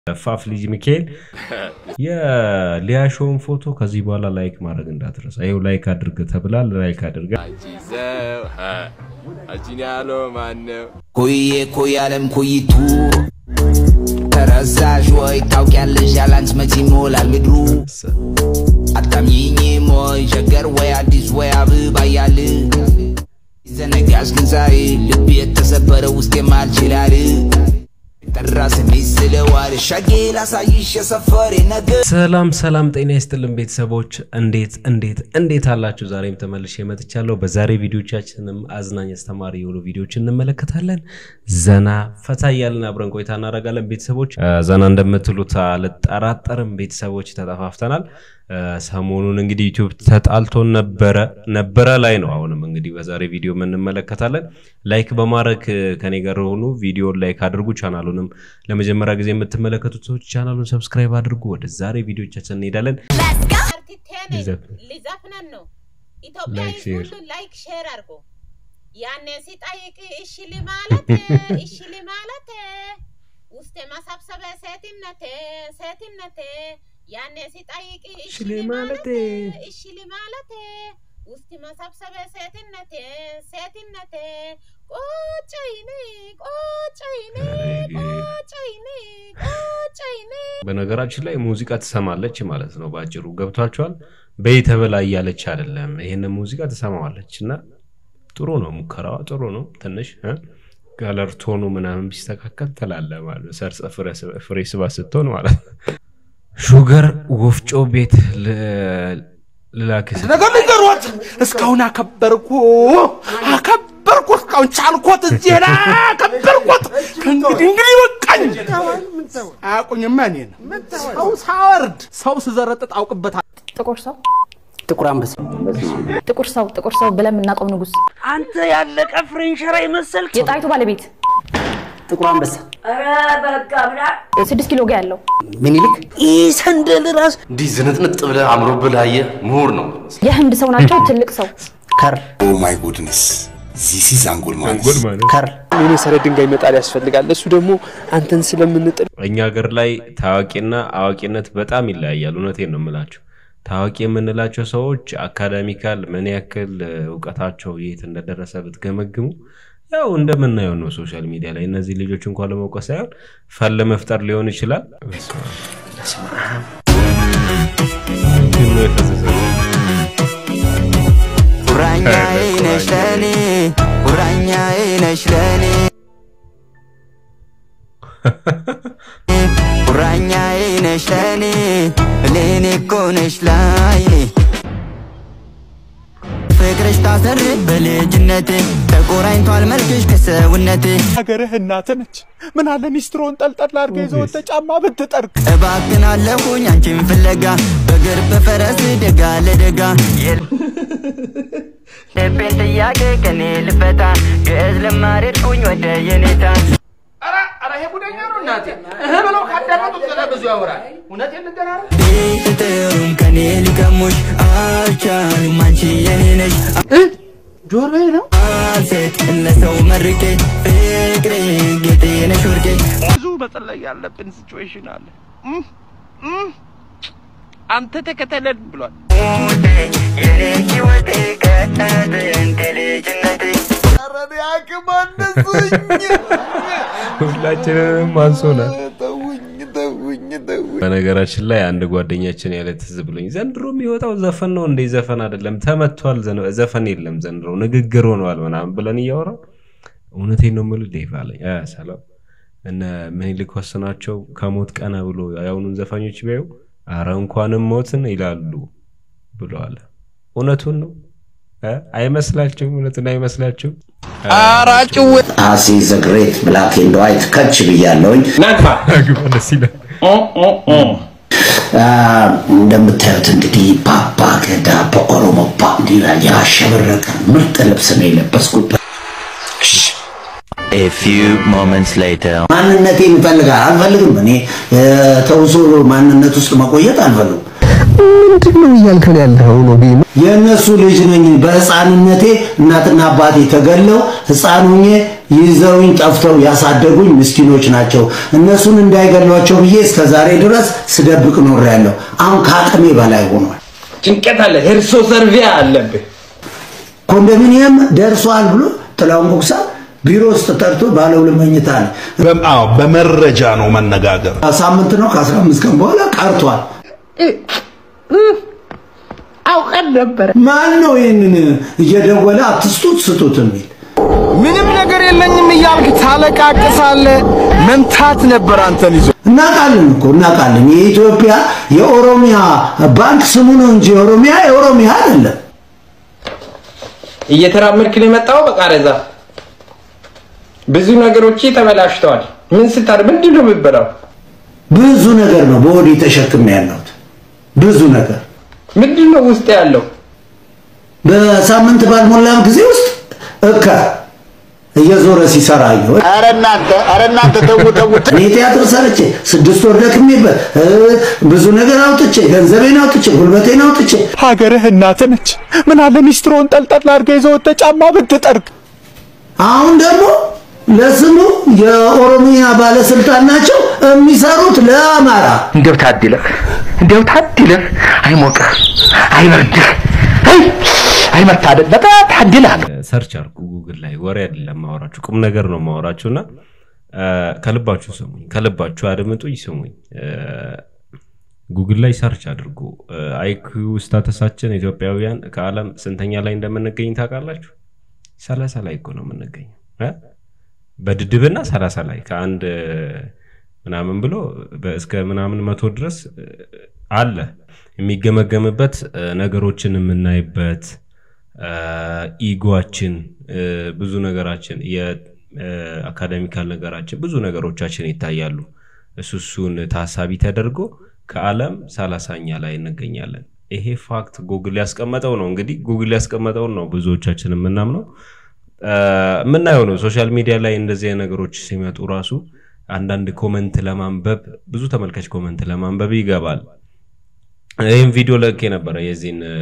ፋፍ ልጅ ሚካኤል የሊያሾውን ፎቶ ከዚህ በኋላ ላይክ ማድረግ እንዳትረሳ። ይኸው ላይክ አድርግ ተብላል። ላይክ አድርገ አንቺዘው አንቺን ያለው ማነው? ኩዬ ኩይ አለም ኩይቱ ተረሳሽ ወይ ታውቂያለሽ ያላንቺ መቼ ይሞላል ምድሩ አታምኚኝም ወይ ሸገር ወይ አዲስ ወይ አበባ እያለ ዘነጋሽ ግን ዛሬ ልብ የተሰበረ ውስጥ የማልችላል ጠራ ስሜ ስለዋል ሻጌ ላሳይሽ የሰፈሬ ነገር ሰላም ሰላም፣ ጤና ይስጥልን ቤተሰቦች፣ እንዴት እንዴት እንዴት አላችሁ? ዛሬም ተመልሼ መጥቻለሁ። በዛሬ ቪዲዮቻችንም አዝናኝ አስተማሪ የሆኑ ቪዲዮች እንመለከታለን። ዘና ፈታ እያልን አብረን ቆይታ እናደርጋለን። ቤተሰቦች ዘና እንደምትሉት አልጠራጠርም። ቤተሰቦች ተጠፋፍተናል። ሰሞኑን እንግዲህ ዩቲዩብ ተጣልቶን ነበረ ነበረ ላይ ነው። አሁንም እንግዲህ በዛሬ ቪዲዮ እንመለከታለን። ላይክ በማድረግ ከኔ ጋር ሆኑ። ቪዲዮን ላይክ አድርጉ። ቻናሉንም ለመጀመሪያ ጊዜ የምትመለከቱት ሰዎች ቻናሉን ሰብስክራይብ አድርጉ። ወደ ዛሬ ቪዲዮቻችን እንሄዳለን። አርቲቴን ይዘፍን። ሊዘፍነን ነው። ኢትዮጵያ ላይክ ሕዝብ ሼር። ሁሉ ላይክ ሼር አድርጎ ያኔ ሲጠይቅ እሺ ልማለት እሺ ልማለት ውስጥ የማሳብሰበ ሴትነቴ ሴትነቴ ያኔ ሲጠይቅ እሺ ልማለት እሺ ልማለት ውስጥ ማሳብሰበ ሴትነቴ ሴትነቴ ቆጨይኔ ቆጨይኔ ቆጨይኔ ቆጨይኔ በነገራችን ላይ ሙዚቃ ትሰማለች ማለት ነው። በአጭሩ ገብቷቸዋል። በይተበላ እያለች አይደለም። ይሄንን ሙዚቃ ትሰማዋለች እና ጥሩ ነው። ሙከራዋ ጥሩ ነው። ትንሽ እ ከለር ቶኑ ምናምን ቢስተካከል ትላለ ማለት ነው። ሰርጸ ፍሬ- ፍሬ ስባ ስትሆን ማለት ነው። ሹገር ወፍጮ ቤት ል- ልላክስ ነገር ልንገሮት እስካሁን አከበርኩ አከበርኩ እስካሁን ቻልኮት እዚህ ላይ አከበርኩት ከእንግዲህ እንግዲህ በቃኝ አያውቁኝማ እኔን ሰው ሳወርድ ሰው ስዘረጥጥ አውቅበታል ጥቁር ሰው ጥቁር አንበሳ ጥቁር ሰው ጥቁር ሰው ብለን የምናውቀው ንጉስ አንተ ያለቀ ፍሬንሸራ የመሰልክ የጣይቱ ባለቤት ጥቁር አንበሳ ስድስት ኪሎ ጋ ያለው ምኒልክ ይህ ሰንደል ራስ እንዲህ ዝንጥንጥ ብለህ አምሮብህ ላየ ምሁር ነው የምትመስለው። የህንድ ሰው ናቸው ትልቅ ሰው ከር ኦ ማይ ጉድነስ ዚስ ኢዝ አንጎል ማለት ጉድ ማለት ከር የሆነ ሰረት ድንጋይ መጣል ያስፈልጋል። እሱ ደግሞ አንተን ስለምንጥል እኛ ሀገር ላይ ታዋቂና አዋቂነት በጣም ይለያያል። እውነቴን ነው የምላቸው። ታዋቂ የምንላቸው ሰዎች አካዳሚካል ምን ያክል እውቀታቸው የት እንደደረሰ ብትገመግሙ ያው እንደምናየው ነው ሶሻል ሚዲያ ላይ። እነዚህ ልጆች እንኳን ለመውቀስ ሳይሆን ፈን ለመፍጠር ሊሆን ይችላል። ምንድን ነው የፈሰሰው? ቁራኛዬ ነሽ ለኔ ቁራኛዬ ነሽ ለኔ ቁራኛዬ ነሽ ለኔ ለኔ እኮ ነሽ ላይኔ ፍቅርሽ ታሰር በልጅነቴ ተቆራኝቷል መልክሽ ከሰውነቴ ሀገርህ እናት ነች ምን አለ ሚስትሮን ጠልጠል አድርገ ይዘወተ ጫማ ብትጠርቅ እባክን አለሁኝ አንቺን ፍለጋ በእግር በፈረስ ደጋ ለደጋ ልቤን ጥያቄ ከኔ ልፈታ ግዕዝ ልማርድኩኝ ወደ የኔታ ኧረ ይሄ ጉደኛ ነው እናቴ እህ ብለው ካዳመጡት ገና ብዙ ያወራል እውነቴን ልንገርህ ቢጥሩም ከኔ ሊቀሙሽ አልቻሉም አንቺ የኔ ነሽ ጆሮዬ ነው አልሴት እነሰው መርቄ ፍቅሬ ጌጤ ነሽ ወርቄ ብዙ መጸለይ ያለብን ሲቹዌሽን አለ እም፣ እም፣ አንተ ተከተለን ብሏል ሞቴ የኔ ሕይወቴ ከጥንት ልጅነቴ ረኔ አቅም አነሱኝ ሁላችንንም አንሶናል። ተውኝ ተውኝ ተውኝ በነገራችን ላይ አንድ ጓደኛችን ያለ ትዝ ብሎኝ ዘንድሮ የሚወጣው ዘፈን ነው እንዴ? ዘፈን አይደለም ተመቷል፣ ዘን- ዘፈን የለም ዘንድሮ ንግግር ሆነዋል ምናምን ብለን እያወራን እውነቴን ነው የምልህ ዴቭ አለኝ። አ ሰላም እነ ምኒልክ ወስናቸው ከሞት ቀና ብሎ የአሁኑን ዘፋኞች ቢያዩ አረ እንኳንም ሞትን ይላሉ ብለዋል። እውነቱን ነው እ? አይመስላችሁም? እውነቱን አይመስላችሁም? አሴ ዘ ግሬት ብላክ ኤንድ ዋይት ከች ብያለሁኝ። ግባ ደስ ይላል። አ፣ እንደምታዩት እንግዲህ ባባ ገዳ በኦሮሞ ባንዲራ ያሸበረቀ ምርጥ ልብስ ነው የለበስኩት። A few moments later ማንነቴን ይፈልጋል አልፈልግም። እኔ ተውሶ ማንነት ውስጥ መቆየት አልፈልግም። ምንድን ነው እያልከን ያለው ነው ቢ የእነሱ ልጅ ነኝ። በህፃንነቴ እናትና አባቴ ተገለው ህፃን ሁኜ ይዘውኝ ጠፍተው ያሳደጉኝ ምስኪኖች ናቸው። እነሱን እንዳይገሏቸው ብዬ እስከ ዛሬ ድረስ ስደብቅ ኖሬያለሁ። አሁን ከአቅሜ በላይ ሆኗል። ጭንቀት አለ። ሄርሶ ሰርቪያ አለብህ። ኮንዶሚኒየም ደርሷል ብሎ ጥላውን ጉግሳ ቢሮ ውስጥ ጠርቶ ባለ ሁለት መኝታ አለ። አዎ በመረጃ ነው መነጋገር። ሳምንት ነው ከአስራ አምስት ቀን በኋላ ቀርቷል። አውቀን ነበረ። ማን ነው ይህንን እየደወለ አትስጡት ስጡት የሚል? ምንም ነገር የለኝም እያልክ ታለቃቅሳለህ። መምታት ነበር አንተን ይዞ እናውቃለን እኮ እናውቃለን። የኢትዮጵያ የኦሮሚያ ባንክ ስሙ ነው እንጂ የኦሮሚያ የኦሮሚያ አይደለም። እየተራመድክ ነው የመጣው። በቃረዛ ብዙ ነገሮች ተበላሽተዋል። ምን ስታር ምንድን ነው የምትበላው? ብዙ ነገር ነው በወዴ ተሸክሜ ያለሁት ብዙ ነገር ምንድን ነው ውስጥ ያለው? በሳምንት ባልሞላም ጊዜ ውስጥ እከ እየዞረ ሲሰራ አየሁ። ኧረ እናንተ ኧረ እናንተ ተው ተው እኔ ቲያትር ሰርቼ ስድስት ወር ደክሜበት እ፣ ብዙ ነገር አውጥቼ ገንዘቤን አውጥቼ ጉልበቴን አውጥቼ ሀገርህ እናት ነች። ምን አለ ሚስትሮን ጠልጠል አድርገህ ይዘህ ወጥተህ ጫማ ብትጠርግ። አሁን ደግሞ ለስሙ የኦሮሚያ ባለስልጣን ናቸው የሚሰሩት ለአማራ። እንደው ታድለህ እንደው ታድለህ አይሞቅህ አይበርድህ አይ አይመታደል በጣም ታድለህ ሰርች አድርጉ ጉግል ላይ ወሬ አይደለም ማወራችሁ ቁም ነገር ነው ማወራችሁ እና ከልባችሁ ስሙኝ ከልባችሁ አድምጡኝ ስሙኝ ጉግል ላይ ሰርች አድርጉ አይኪዩ ስታተሳችን ኢትዮጵያውያን ከዓለም ስንተኛ ላይ እንደምንገኝ ታውቃላችሁ ሰላሳ ላይ እኮ ነው የምንገኘው እ? በድድብና ሰላሳ ላይ ከአንድ ምናምን ብሎ በ- እስከ ምናምን መቶ ድረስ እ, አለ የሚገመገምበት እ, ነገሮችን የምናይበት እ, ኢጓችን እ, ብዙ ነገራችን የአካዳሚካል ነገራችን ብዙ ነገሮቻችን ይታያሉ እሱ እሱን ታሳቢ ተደርጎ ከዓለም ሰላሳኛ ላይ እንገኛለን ይሄ ፋክት ጉግል ያስቀመጠው ነው እንግዲህ ጉግል ያስቀመጠውን ነው ብዙዎቻችን የምናምነው እ፣ የምናየው ነው ሶሻል ሚዲያ ላይ እንደዚህ አይነት ነገሮች ሲመጡ ራሱ አንዳንድ ኮመንት ለማንበብ ብዙ ተመልካች ኮመንት ለማንበብ ይገባል ይህም ቪዲዮ ለክ ነበረ የዚህን እ፣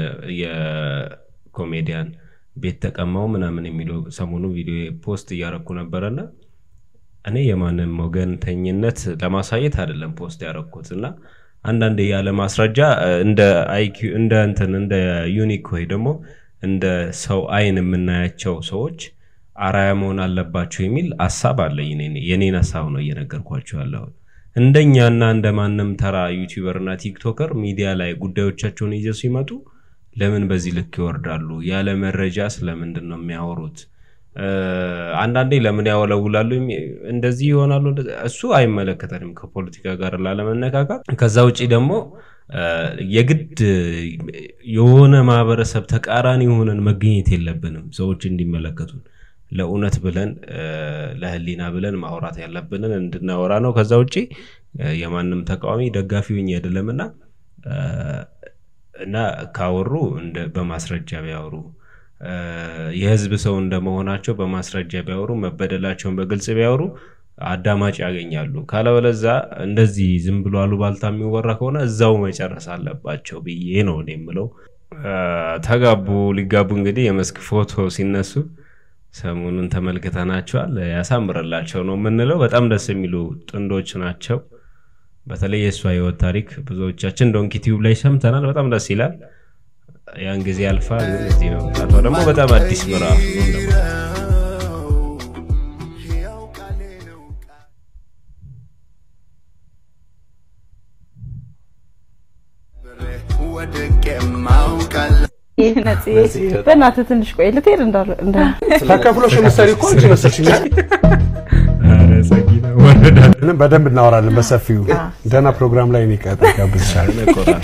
የኮሜዲያን ቤት ተቀማው ምናምን የሚለው ሰሞኑ ቪዲዮ ፖስት እያረኩ ነበረና እኔ የማንም ወገንተኝነት ለማሳየት አይደለም ፖስት ያረኩት እና አንዳንድ ያለ ማስረጃ እ፣ እንደ አይኪው እንደ እንትን እንደ ዩኒክ ወይ ደግሞ እንደ ሰው አይን የምናያቸው ሰዎች አራያ መሆን አለባቸው የሚል ሀሳብ አለኝ። እኔ- የኔን ሀሳብ ነው እየነገርኳቸው ያለሁት። እንደኛና እንደ ማንም ተራ ዩቲዩበር እና ቲክቶከር ሚዲያ ላይ ጉዳዮቻቸውን ይዘው ሲመጡ ለምን በዚህ ልክ ይወርዳሉ? ያለ መረጃ ስለምንድን ነው የሚያወሩት? እ፣ አንዳንዴ ለምን ያወለውላሉ? የሚ- እንደዚህ ይሆናሉ። እንደዚህ- እሱ አይመለከተንም ከፖለቲካ ጋር ላለመነካካት። ከዛ ውጪ ደግሞ እ፣ የግድ የሆነ ማህበረሰብ ተቃራኒ ሆነን መገኘት የለብንም ሰዎች እንዲመለከቱን ለእውነት ብለን እ፣ ለህሊና ብለን ማውራት ያለብንን እንድናወራ ነው። ከዛ ውጪ እ፣ የማንም ተቃዋሚ ደጋፊ ሆኜ አይደለምና እ፣ እና ካወሩ እንደ በማስረጃ ቢያወሩ እ፣ የህዝብ ሰው እንደመሆናቸው በማስረጃ ቢያወሩ መበደላቸውን በግልጽ ቢያወሩ አዳማጭ ያገኛሉ። ካለበለዛ እንደዚህ ዝም ብሎ አሉባልታ የሚወራ ከሆነ እዛው መጨረስ አለባቸው ብዬ ነው እኔ የምለው። እ፣ ተጋቡ ሊጋቡ እንግዲህ የመስክ ፎቶ ሲነሱ ሰሞኑን ተመልክተናቸዋል። ያሳምርላቸው ነው የምንለው። በጣም ደስ የሚሉ ጥንዶች ናቸው። በተለይ የእሷ ህይወት ታሪክ ብዙዎቻችን ዶንኪ ቲዩብ ላይ ሰምተናል። በጣም ደስ ይላል። ያን ጊዜ ያልፋል። ግን እዚህ ነው መምጣቷ ደግሞ በጣም አዲስ ምዕራፍ ነው እንደማለት ነው። በእናትህ ትንሽ ቆይ ልትሄድ እንዳለ እንዳ ተከፍሎሽ የምትሰሪ እኮ አንቺ መሰልሽኛል። ምንም በደንብ እናወራለን በሰፊው ደህና ፕሮግራም ላይ እኔ ቀጥታ ጋብዝሻለሁ።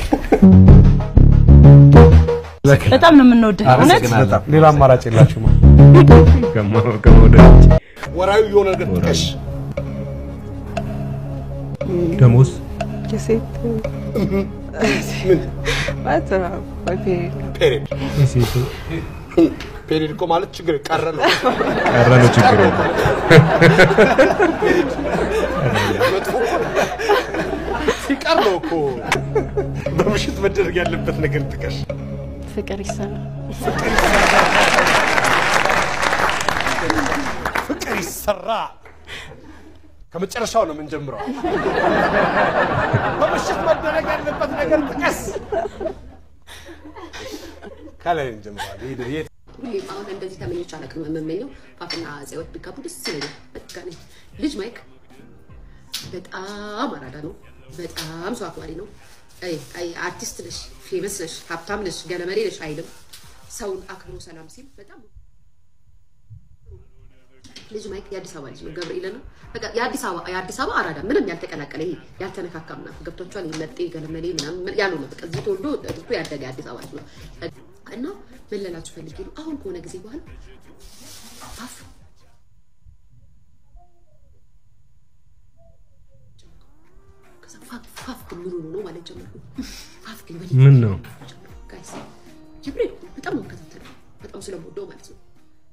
በጣም ነው የምንወድህ እውነት በጣም ሌላ አማራጭ የላችሁም። ወራዊ የሆነ ነገር ጥቀሽ። ደሞዝ የሴት ምን ማለት ነው ፔሪድ ፔሪድ ፔሪድ እኮ ማለት ችግር ቀረ ነው። ቀረ ነው ችግሩ። መጥፎ እኮ ነው። ሲቀር ነው እኮ በምሽት መደረግ ያለበት ነገር ጥቀሽ። ፍቅር ይሰራል ፍቅር ይሰ ሲሰራ ከመጨረሻው ነው የምንጀምረው። በምሽት መደረግ ያለበት ነገር ጥቀስ። ከላይ እንጀምራለን። ሂድ ሂድ። ሁሌም አሁን እንደዚህ ተመኞች አላውቅም። የምመኘው ፓፕና ጽዮት ቢጋቡ ደስ ይለኛል። በቃ እኔ ልጅ ማይክ በጣም አራዳ ነው። በጣም ሰው አክባሪ ነው። አይ አይ አርቲስት ነሽ፣ ፌመስ ነሽ፣ ሀብታም ነሽ፣ ገለመሌ ነሽ አይልም። ሰውን አክብሮ ሰላም ሲል በጣም ልጅ ማይክ የአዲስ አበባ ልጅ ነው። ገብርኤል ነው። በቃ የአዲስ አበባ የአዲስ አበባ አራዳ ምንም ያልተቀላቀለ ይሄ ያልተነካካ ምናምን ገብቷቸዋል። መጤ ገለመሌ ምናምን ያለው ነው። በቃ እዚህ ተወልዶ እድቶ ያደገ የአዲስ አበባ ልጅ ነው እና ምን ልላችሁ ፈልጌ ነው አሁን ከሆነ ጊዜ በኋላ ፓፍ ከዛ ፋፍ ፋፍ ግን ምን ሆኖ ነው ማለት ጀመርኩ። ፋፍ ግን በሌላ ምን ነው ጋይስ ጅብሪል በጣም ነው የምከታተለው በጣም ስለምወደው ማለት ነው።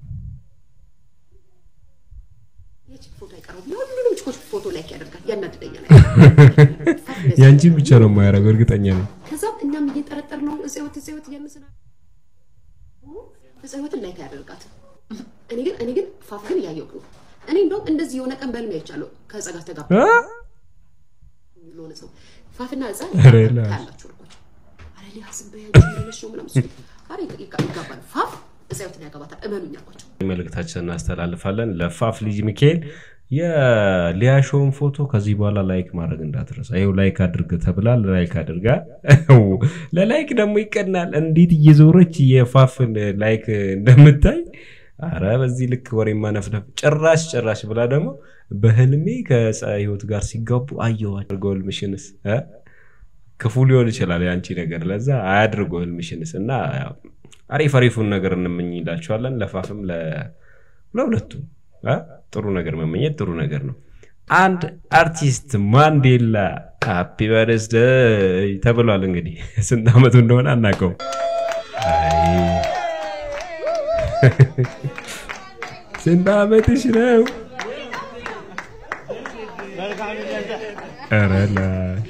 የቺክ ፎቶ አይቀረውም። የሁሉንም ቺኮች ፎቶ ላይክ ያደርጋል፣ ያናድደኛል። ያንቺን ብቻ ነው የማያደርገው እርግጠኛ ነኝ። ከዛም እኛም እየጠረጠር ነው እጽወት እጽወት እያመስና እጽወትን ላይክ ያደርጋት። እኔ ግን እኔ ግን ፋፍ ግን እያየሁ ነው። እኔ እንደውም እንደዚህ የሆነ ቀን በህልሜ አይቻለሁ ከጸጋ ተጋባ ለሆነ ሰው ፋፍና እዛ ኧረ ላሽ። ታያላችሁ አልኳቸው። ኧረ ሊያስብ በያቸው የሆነች ነው ምናምን ሲሉ ኧረ ይጋ- ይጋባል ፋፍ እጽወትን ያገባታል እመኑኝ አልኳቸው። መልእክታችን እናስተላልፋለን ለፋፍ ልጅ ሚካኤል የሊያሾውን ፎቶ ከዚህ በኋላ ላይክ ማድረግ እንዳትረሳ። ይኸው ላይክ አድርግ ተብላል። ላይክ አድርጋ ለላይክ ደግሞ ይቀናል። እንዴት እየዞረች የፋፍን ላይክ እንደምታይ አረ በዚህ ልክ ወሬ ማነፍነፍ ጭራሽ ጭራሽ ብላ ደግሞ በህልሜ ከፀሐይ ህይወት ጋር ሲጋቡ አየዋቸው። አድርገው ህልምሽንስ እ? ክፉ ሊሆን ይችላል የአንቺ ነገር፣ ለዛ አያድርገው ህልምሽንስ እና ያው አሪፍ አሪፉን ነገር እንመኝላቸዋለን ለፋፍም ለ- ለሁለቱም እ? ጥሩ ነገር መመኘት ጥሩ ነገር ነው። አንድ አርቲስት ማንዴላ ሃፒ በርዝደይ ተብሏል። እንግዲህ ስንት ዓመቱ እንደሆነ አናውቀውም። አይ ስንት ዓመትሽ ነው? ኧረ ላይ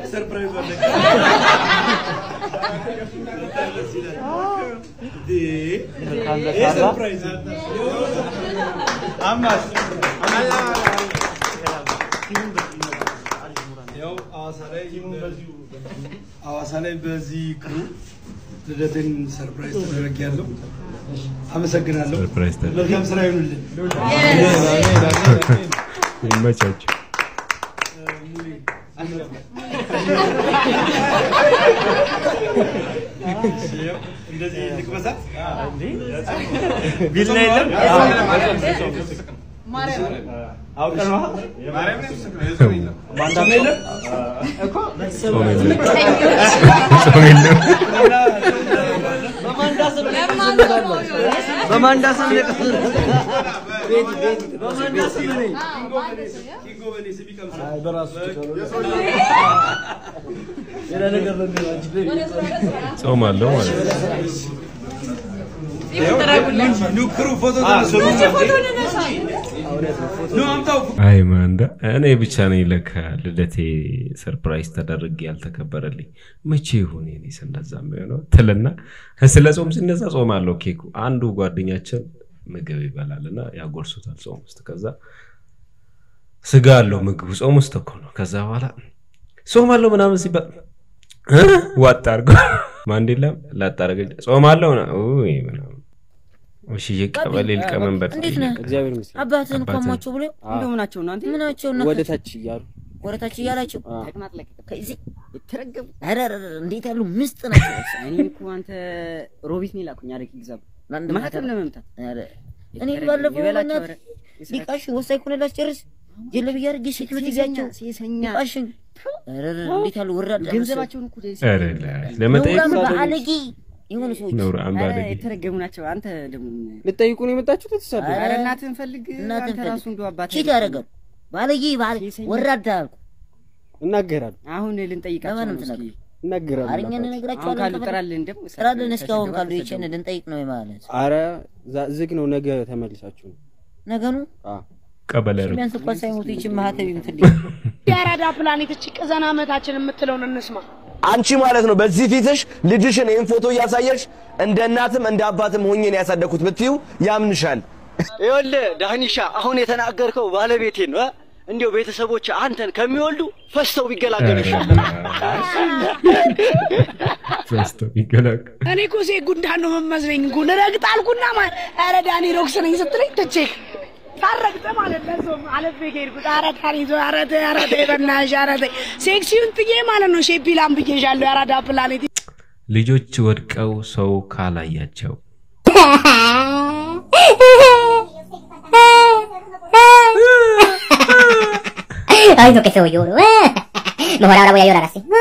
ሐዋሳ ላይ በዚህ ክሩ ልደትን ሰርፕራይዝ ተደረግ ያለው አመሰግናለሁ። ሰርፕራይዝ ተደረገ። መልካም ስራ ይሁንልን። ይመቻችሁ። እንደዚህ ልቅመሳት ቢላ የለም? አውቀን ነዋ። ጾም የለም? እኮ ጾም የለም። ጾም የለም። በማንዳ ስም ነው የቀሰቀሰው። በማንዳ ስም ነው የቀሰቀሰው። በማንዳ ስም ነው። አይ፣ በራሱ ሌላ ነገር ነው የሚሆነው። ጾም አለው ማለት ነው። ኑ ክሩ ፎቶ ተነሱ። ኑ አምጣው አይ ማንዳ እኔ ብቻ ነኝ ለካ ልደቴ ሰርፕራይዝ ተደርጌ ያልተከበረልኝ። መቼ ይሁን የኔስ እንደዛ የሚሆነው ትልና ስለ ጾም ሲነሳ ጾም አለው ኬኩ። አንዱ ጓደኛችን ምግብ ይበላልና ያጎርሱታል ጾም ውስጥ። ከዛ ስጋ አለው ምግቡ ጾም ውስጥ እኮ ነው። ከዛ በኋላ ጾም አለው ምናምን ሲባል እ? ዋጥ አድርጎ ማንዴላም ላጥ አደረገ። ጾም አለው ና ውይ ምናምን እሺ የቀበሌ ሊቀመንበር እንዴት ነህ? እግዚአብሔር ይመስገን። አባትህን አባትህን። ከሟቸው ብሎ እንደው ምናቸው ነው አንተ ምናቸው ነው ወደ ታች እያሉ ወደ ታች እያላቸው አዎ። ተቅማጥለቅ ከዚህ የተረገሙ ኧረ ኧረ ኧረ፣ እንዴት ያሉ ምስጥ ናቸው። እኔ እኮ አንተ ሮቢት ነው ላኩኝ አለ ኤግዛም ለአንድ ማህተም ለመምታት ኧረ፣ እኔ ባለፈው ይበላቸው፣ በእናትህ ኧረ፣ ሊቃሽ ወሳኝ ኮነ ላስጨርስ ጀለብያ አድርጌ ሴክዩሪቲ ጋቸው ሴሰኛ ሊቃሽን ኧረ ኧረ፣ እንዴት ያሉ ወራዳ ገንዘባቸውን እኮ ኧረ ላይ ለመጠየቅ ነውራም ሰው በአለጌ የሆኑ ሰዎች ነውር ኧረ አምባለጌ የተረገሙ ናቸው። አንተ ደግሞ ልጠይቁ ነው የመጣችሁት? የተሳደቡ ኧረ እናትህን ፈልግ። እናትህን አንተ ራሱ ፈልግ። እንደው አባትህ ቺት ያደርጋሉ ባለጌ ባለ ወራዳ አልኩ። እናገራሉ። አሁን ልንጠይቃቸው ለማንም ነው። እስኪ ትነግሩ እናገራሉ። አረኛ አሁን እንነግራቸዋለን። ካሉ ከፈለግ- ጥራልን ደግሞ ጥራልን እስኪ አሁን ካሉ ተሰደቡ። ይችን ልንጠይቅ ነው ማለት አረ ዛ- ዝግ ነው። ነገ ተመልሳችሁ ነው። ነገኑ አዎ ቀበሌ ነው። ቢያንስ እንኳን ሳይሞቱ ይችን ማህተብ ይምትልኝ የአራዳ ፕላኔት እቺ ቅዘና ዓመታችን የምትለውን እንስማ። አንቺ ማለት ነው በዚህ ፊትሽ ልጅሽን ይህን ፎቶ እያሳየሽ እንደ እናትም እንደ አባትም ሆኜ ነው ያሳደግኩት ብትዩ ያምንሻል። ይኸውልህ ዳህኒሻ አሁን የተናገርከው ባለቤቴ ነው። እንዲሁ ቤተሰቦች አንተን ከሚወልዱ ፈስተው ቢገላገሉ ይሻላል። ፈስተው ይገላል። እኔ እኮ ሴት ጉንዳን ነው መመስለኝ እኮ ልረግጥ አልኩና ማ ኧረ ዳኒ ሮክስ ነኝ ስትለኝ ትቼክ ታረግጠ ማለት ለዞም አለፌ ከሄድኩት ኧረ ዳኒ ዞ ኧረ ተይ ኧረ ተይ በእናትሽ ኧረ ተይ ሴክሲውን ጥዬ ማለት ነው ሼፒላም ብዬሻለሁ የአራዳ ፕላኔት ልጆች ወድቀው ሰው ካላያቸው Ay, lo que soy yo. Mejor ahora voy a llorar así.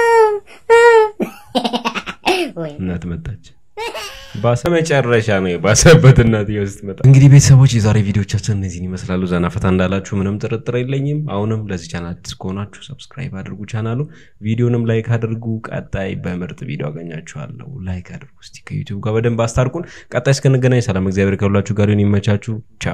Uy. እናት መጣች። ባሰ መጨረሻ ነው የባሰበት እናትየው ስትመጣ። እንግዲህ ቤተሰቦች የዛሬ ቪዲዮቻችን እነዚህን ይመስላሉ። ዘና ፈታ እንዳላችሁ ምንም ጥርጥር የለኝም። አሁንም ለዚህ ቻናል አዲስ ከሆናችሁ ሰብስክራይብ አድርጉ ቻናሉ፣ ቪዲዮንም ላይክ አድርጉ። ቀጣይ በምርጥ ቪዲዮ አገኛችኋለሁ። ላይክ አድርጉ እስቲ ከዩቲዩብ ጋር በደንብ አስታርቁን። ቀጣይ እስክንገናኝ ሰላም፣ እግዚአብሔር ከሁላችሁ ጋር ይሁን። ይመቻችሁ። ቻው